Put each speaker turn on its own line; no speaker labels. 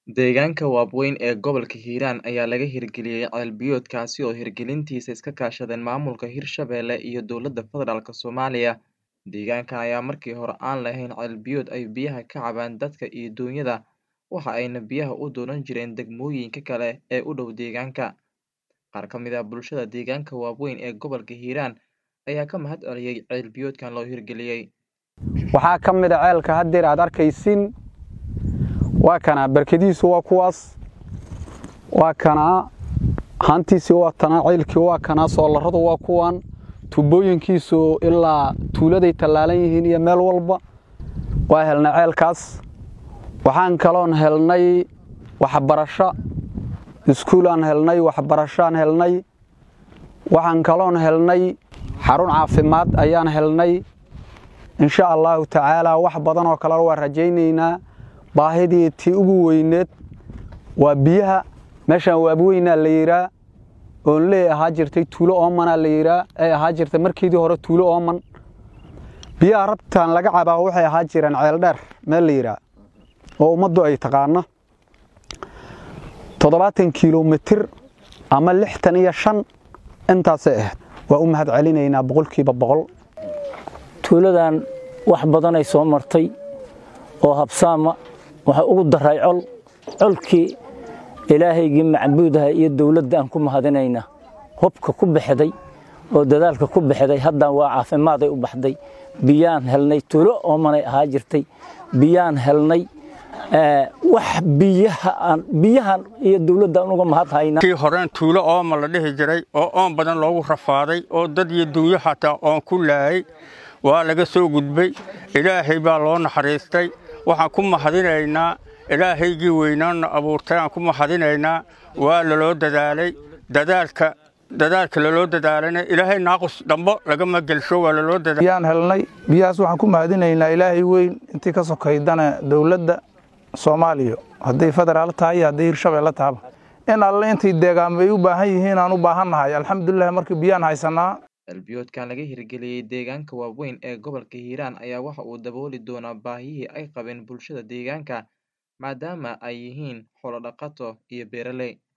Deegaanka Waabweyn ee gobolka Hiiraan ayaa laga hirgeliyay ceel biyood kaasi oo hirgelintiisa iska kaashadeen maamulka Hirshabelle iyo dowladda federaalk Soomaaliya. Deegaankan ayaa markii hore aan lahayn ceel biyood ay biyaha ka cabaan dadka iyo duunyada, waxa ayna biyaha u doonan jireen degmooyinka kale ee u dhow deegaanka. Qaar ka mid ah bulshada deegaanka Waabweyn ee gobolka Hiiraan ayaa ka mahad celiyay ceel biyoodkan loo hirgeliyay.
waxaa ka mid a ceelka haddeer aad arkaysiin waa kanaa barkadiisu waa kuwaas waa kanaa haantiisi waa tanaa ceelkii waa kanaa soolaradu waa kuwan tubooyinkiisu ilaa tuuladay tallaalan yihiin iyo meel walba waa helnay ceelkaas waxaan kaloon helnay waxbarasho iskuulaan helnay waxbarashoaan helnay waxaan kaloon helnay xarun caafimaad ayaan helnay insha allaahu tacaalaa wax badan oo kalena waa rajaynaynaa baahidii tii ugu weyneed waa biyaha meeshaan waabweynaa la yidhaa oon lee ahaa jirtay tuulo oomanaa la yidhaa ay ahaa jirtay markiidii hore tuulo ooman biyaha rabtaan laga cabaa waxay ahaa jireen ceeldheer meel la yidhaa oo ummaddu ay taqaano toddobaatan kilomitir ama lixtan iyo shan intaasay ahayd waa u mahad celinaynaa boqolkiiba boqol
tuuladan wax badanay soo martay oo habsaama waxa ugu daray col colkii ilaahaygii macbuudaha iyo dowladda aan ku mahadinayna hubka ku baxday oo dadaalka ku baxday haddaan waa caafimaaday u baxday biyaan helnay tuulo oomanay ahaa jirtay biyaan helnay wax biyahaan biyahan iyo dowladda aan uga mahad hayna
kii horeen tuulo ooma la dhihi jiray oo oon badan loogu rafaaday oo dad iyo dunyo xataa oon ku laayay waa laga soo gudbay ilaahay baa loo naxariistay waxaan ku mahadinaynaa ilaahaygii weynaanna abuurtay aan ku mahadinaynaa waa laloo dadaalay dadaalka dadaalka laloo dadaalayna ilaahay naaqus dambo lagama gelsho waa laloo dadaal
biyaan helnay biyahaas waxaan ku mahadinaynaa ilaahay weyn intii ka sokaydana dowladda soomaaliya hadday federaal tahay iyo hadday hirshabelle tahaba in alle intay deegaanba ay u baahan yihiin aan u baahannahay alxamdulilah markii biyaan haysanaa
ceelbiyoodkan laga hirgeliyey deegaanka Waabweyn ee gobolka Hiiraan ayaa waxa uu dabooli doonaa baahihii ay qabeen bulshada deegaanka maadaama ay yihiin xoolo dhaqato iyo beeraley